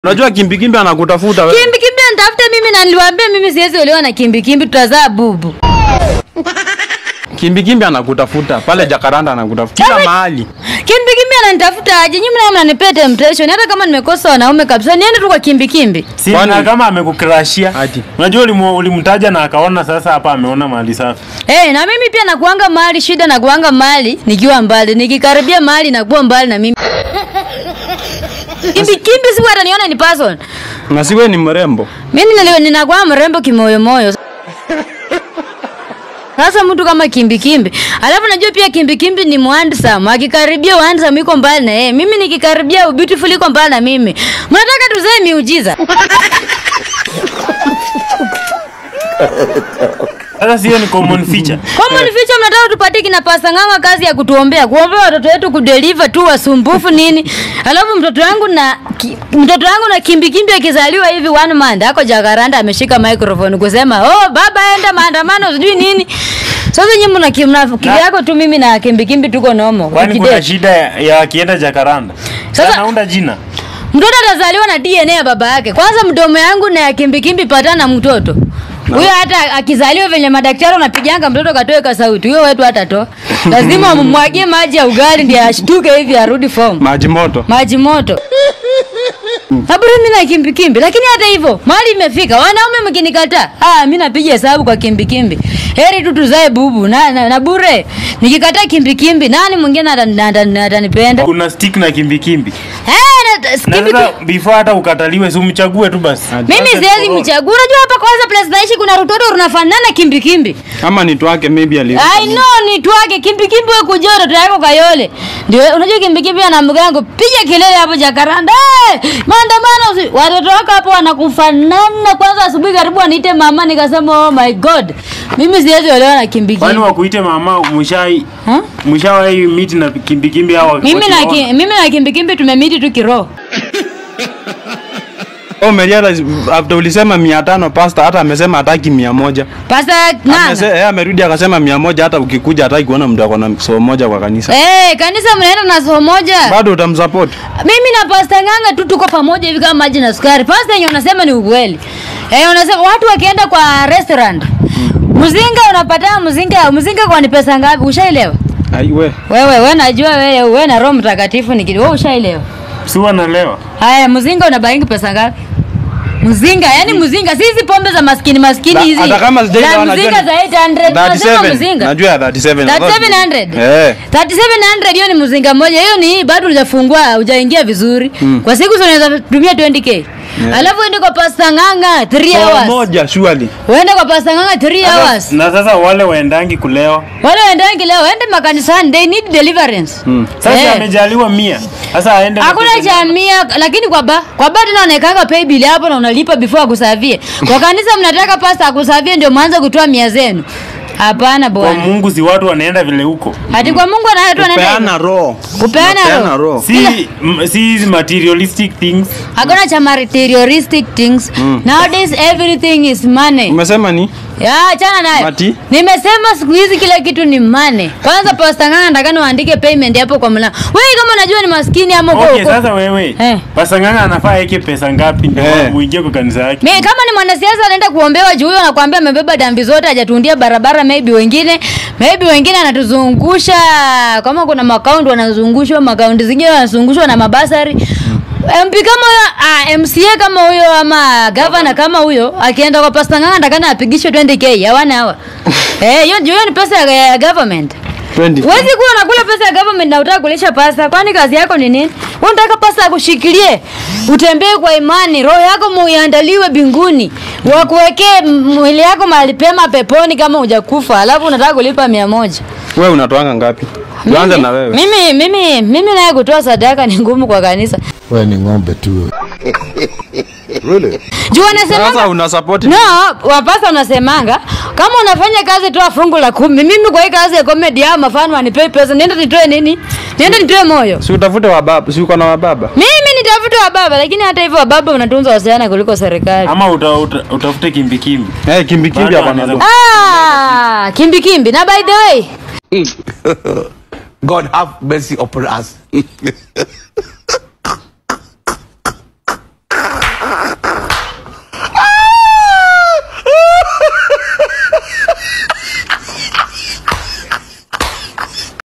Unajua kimbikimbi anakutafuta wewe. Kimbi kimbi anitafute mimi na niliwaambia mimi siwezi olewa na kimbi kimbi tutazaa bubu. Kimbikimbi anakutafuta pale Jakaranda anakutafuta kila mahali. Kimbi kimbi ananitafuta aje? Nyinyi mnaona mnanipea temptation hata kama nimekosa wanaume kabisa. Niende tu kwa kimbi kimbi. Si Kwani- na kama amekukrashia. Ati. Unajua ulimu- ulimtaja na akaona sasa hapa ameona mahali safi. Eh, na mimi pia nakuanga mali shida na kuanga mali nikiwa mbali. Nikikaribia mali nakuwa mbali na mimi. Kimbi kimbi si hata niona ni person. Na siwe ni mrembo. Mimi nilio ninakuwa mrembo kimoyo moyo. Sasa mtu kama kimbi kimbi. Alafu najua pia kimbi kimbi ni mwandsam. Akikaribia handsome iko mbali na yeye. Mimi nikikaribia beautiful iko mbali na mimi. Mnataka tuzae miujiza? Sasa sio ni common feature. Common feature mnataka tupatie kina pasta nganga kazi ya kutuombea. Kuombea watoto wetu kudeliver tu wasumbufu nini. Alafu mtoto wangu na ki, mtoto wangu na kimbi kimbi akizaliwa hivi one month ako Jakaranda ameshika microphone kusema, "Oh baba enda maandamano sijui nini." Sasa nyinyi mna kimna kivyako tu mimi na kimbi kimbi tuko nomo. Kwani Ukidate. kuna shida ya ya akienda Jakaranda. Sasa- Sasa naunda jina. Mtoto atazaliwa na DNA ya baba yake. Kwanza mdomo yangu na ya kimbi kimbi patana na mtoto. Huyo hata akizaliwa venye madaktari wanapiganga mtoto katoe ka sauti. Huyo wetu hatatoa. Lazima umwagie maji ya ugali ndiye ashtuke hivi arudi form. Maji moto. Maji moto. Saburi mimi na kimbi kimbi lakini hata hivyo mali imefika. Wanaume mkinikataa, ah mimi napiga hesabu kwa kimbi kimbi. Heri tu tuzae bubu na, na, na bure. Nikikataa kimbi kimbi nani mwingine atani- atani- atanipenda? Kuna stick na kimbikimbi. Eh, na, Na kimbi sasa before hata ukataliwe si umchague tu basi. Mimi siwezi mchagua. Unajua hapa kwanza place naishi kuna rutoto runafanana kimbi kimbi. Ama ni twake maybe ali. I know ni twake kimbi kimbi wewe kujua watoto yako kayole. Ndio unajua kimbi kimbi ana mgango piga kelele hapo Jakaranda. Hey, maandamano usi- watoto wako hapo wanakufanana kwanza asubuhi karibu aniite mama nikasema oh my god. Mimi siwezi olewa na kimbi Kwani kimbi. wakuite mama mshai Huh? mshawahi meet na kimbikimbi au Mimi na wakiwaona? ki, mimi na kimbi kimbi tumemiti tu kiroho. Oh, Meriara after ulisema 500 pasta hata amesema hataki 100. Pasa Amese, nana. eh, amerudi akasema 100 hata ukikuja hataki kuona mtu ako na somo moja kwa kanisa. Eh, kanisa mnaenda na somo moja. Bado utamsupport. mimi na pasta nganga tu tuko pamoja hivi kama maji na sukari pasta yenye unasema ni ukweli eh unasema watu wakienda kwa restaurant mzinga unapata mzinga mzinga kwa ni pesa ngapi ushaelewa Ai we. wewe wewe najua wewe wewe na roho mtakatifu ni kidogo wewe ushaelewa Si wanalewa. haya mzinga unabaingi pesa ngapi mzinga yani mzinga sisi pombe za maskini maskini Na- hizi hata kama sijaelewa za najua mzinga ni- za 800 tunasema 37. mzinga Najua ya 37. 3700 Eh. 3700 hiyo ni mzinga mmoja hiyo ni bado hujafungua hujaingia vizuri kwa siku si unaweza tumia 20k alafu uende kwa pasta nganga 3 Somo hours moja surely. uende kwa pasta nganga 3 hours Na sasa wale waendangi kulewa. wale waendangi leo waende makanisani they need deliverance Sasa Eh. amejaliwa mia. Sasa aende na hakuna pesa cha mia lakini kwa ba kwa ba tena unaekanga pay bill hapo na unalipa before akusavie kwa kanisa mnataka pasta akusavie ndio mwanze kutoa mia zenu hapana kwa bwana Mungu si watu wanaenda vile huko. hati kwa Mungu anaye tu anaenda Kupeana hivyo. roho. Kupeana Kupeana roho. roho. Si m- si hizi materialistic things. hakuna cha materialistic things nowadays everything is money Umesema ni? ya achana nayo Mati? nimesema siku hizi kila kitu ni money kwanza pasta ngana nataka uandike payment hapo kwa mlango wewe kama unajua ni maskini ama uko Okay, uko sasa wewe. Eh. Pasa nganga anafaa yake pesa ngapi ndio Eh. uingie kwa kanisa yake? Mi, kama ni mwanasiasa anaenda kuombewa juu huyo anakuambia amebeba dambi zote hajatundia barabara maybe wengine maybe wengine anatuzungusha kama kuna makaundi wanazungushwa makaundi zingine wanazungushwa na mabasari MP kama huyo ah, MCA kama huyo ama gavana kama huyo akienda kwa pasta nganga ndakana apigishwe 20k hawana hawa eh hiyo hiyo ni pesa ya, ya government 20. Huwezi kuwa unakula pesa ya government na utaka kulisha pasa. Kwani kazi yako ni nini? Wewe unataka pasa akushikilie. Utembee kwa imani, roho yako muiandaliwe binguni. Wakuwekee m- mwili yako mahali pema peponi kama hujakufa. Alafu unataka kulipa mia moja. Wewe unatoanga ngapi? Tuanze na wewe. Mimi mimi mimi naye kutoa sadaka ni ngumu kwa kanisa. wewe ni ng'ombe tu. really? Juu Sasa wanasema una support. No, wapasa unasemanga kama unafanya kazi toa fungu la kumi. Mimi kwa hii kazi ya comedy hao mafano wanipei pesa. Nienda nitoe nini? Nienda nitoe moyo. Si utafute wa baba, si uko na wa baba? Mimi nitafute wa baba, lakini hata hivyo wa baba unatunza wasichana kuliko serikali. Ama uta, uta, utafute kimbikimbi. Eh, kimbi kimbi Bado hapa na anaweza- Ah, kimbi kimbi. Na by the way, God have mercy upon us.